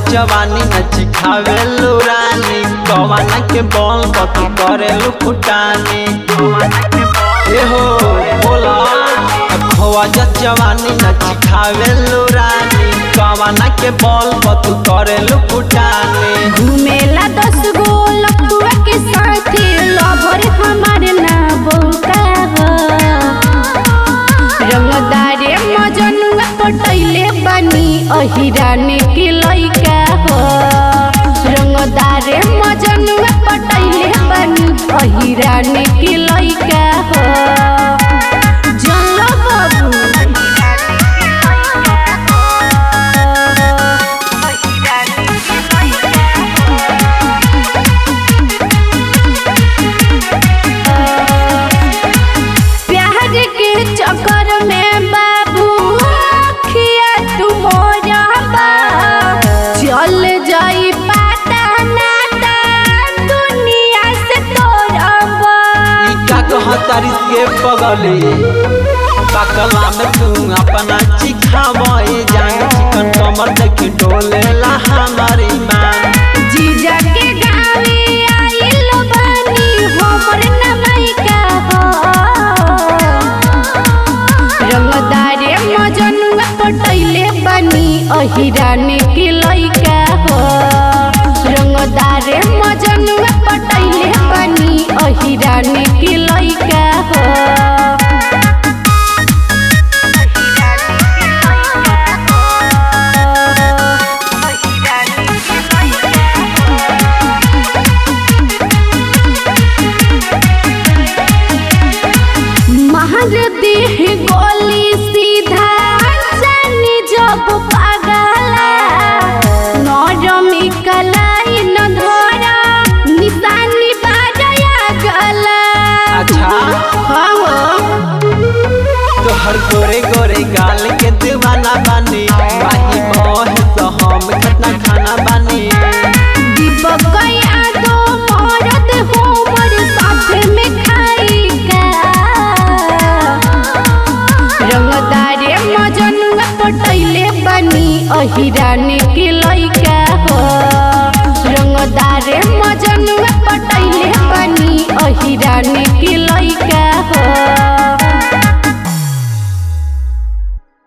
जवानी न चिखावे रानी कवाना के बॉल पत करे फुटानी ए हो बोला खोआ जवानी न चिखावे रानी कवाना के बॉल पत करे फुटानी घूमेला दस गो लपुआ के साथे लभर हमारे ना बौका हो रंगदारे मजनुआ पटैले बनी अहिराने के लइका हो रंगदारे मजनुआ पटैले बनी अहिराने के लइका हो जल्लो प्यार के चक्कर में बाबू खिया तू मोरा बा चल जाई पाता नाता दुनिया से तोरा बा ई का कहतारी के पगली पकला में तू अपना चिखावे जान चिकन कमर देख डोलेला हमारी मान जीजा के गावे आइल बानी हमर नमैका हो रंगदारे मजनुआ पटैले बनी अहिराने के लइका हो रंगदारे मजनुआ पटैले बनी अहिराने के लइका हो महर देह गोली सीधा जानी जब पागला नरमी कलाई न धरा निशानी बाजया गला अच्छा हाँ हो तोहर गोरे गोरे गाल के दीवाना बानी माही मोह तो हम कितना खाना बानी दीपक यादो मरद हमर साथ में खाई का रंगदारे मजनुआ पटैले बनी अहिराने के लइका हो रंगदारे मजनुआ पटैले बनी अहिराने के लइका हो